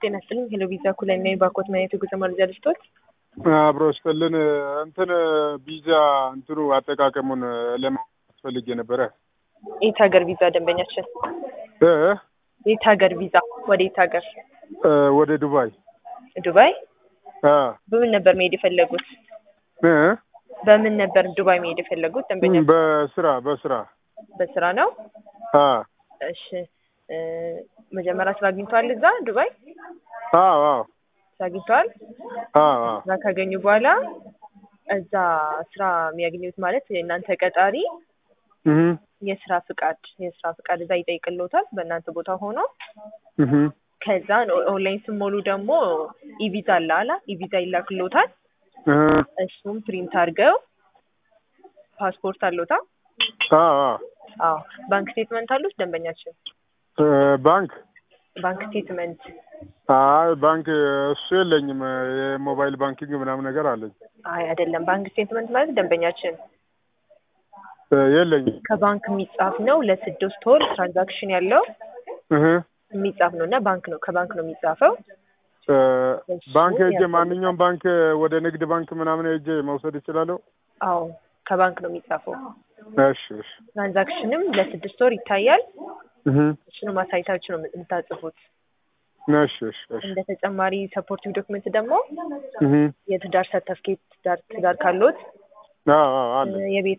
ጤና ይስጥልኝ። ሄሎ ቪዛ ኩላይ ነኝ። ባኮት ማየት የጉዞ መረጃ ልስጦት። አብሮ ስጥልን እንትን ቪዛ እንትኑ አጠቃቀሙን ለማስፈልግ የነበረ የት ሀገር ቪዛ ደንበኛችን? እ የት ሀገር ቪዛ? ወደ የት ሀገር? እ ወደ ዱባይ ዱባይ። አ በምን ነበር መሄድ የፈለጉት? እ በምን ነበር ዱባይ መሄድ የፈለጉት ደንበኛ? በስራ በስራ በስራ ነው። አ እሺ እ መጀመሪያ ስራ አግኝተዋል እዛ ዱባይ? አዎ አዎ ስራ አግኝተዋል። አዎ አዎ ስራ ካገኙ በኋላ እዛ ስራ የሚያገኙት ማለት የእናንተ ቀጣሪ እህ የስራ ፍቃድ የስራ ፍቃድ እዛ ይጠይቅልዎታል በእናንተ ቦታ ሆኖ እህ ከዛ ኦንላይን ስሞሉ ደግሞ ኢቪዛ አለ አላ ኢቪዛ ይላክልዎታል። እህ እሱም ፕሪንት አድርገው ፓስፖርት አለዎታ? አዎ አዎ አዎ ባንክ ስቴትመንት አሉት ደንበኛችን? እ ባንክ ባንክ ስቴትመንት አይ ባንክ እሱ የለኝም። የሞባይል ባንኪንግ ምናምን ነገር አለኝ። አይ አይደለም። ባንክ ስቴትመንት ማለት ደንበኛችን እ የለኝም። ከባንክ የሚጻፍ ነው። ለስድስት ወር ትራንዛክሽን ያለው እህ የሚጻፍ ነው እና ባንክ ነው ከባንክ ነው የሚጻፈው። እ ባንክ ሄጄ ማንኛውም ባንክ ወደ ንግድ ባንክ ምናምን ሄጄ መውሰድ እችላለሁ? አዎ ከባንክ ነው የሚጻፈው። እሺ እሺ ትራንዛክሽንም ለስድስት ወር ይታያል። እህ እሱንም አሳይታችሁ ነው የምታጽፉት። እሺ እሺ እሺ እንደ ተጨማሪ ሰፖርቲቭ ዶክመንት ደግሞ እህ የትዳር ሰርተፍኬት ትዳር ትዳር ካሎት አዎ አዎ አለ የቤት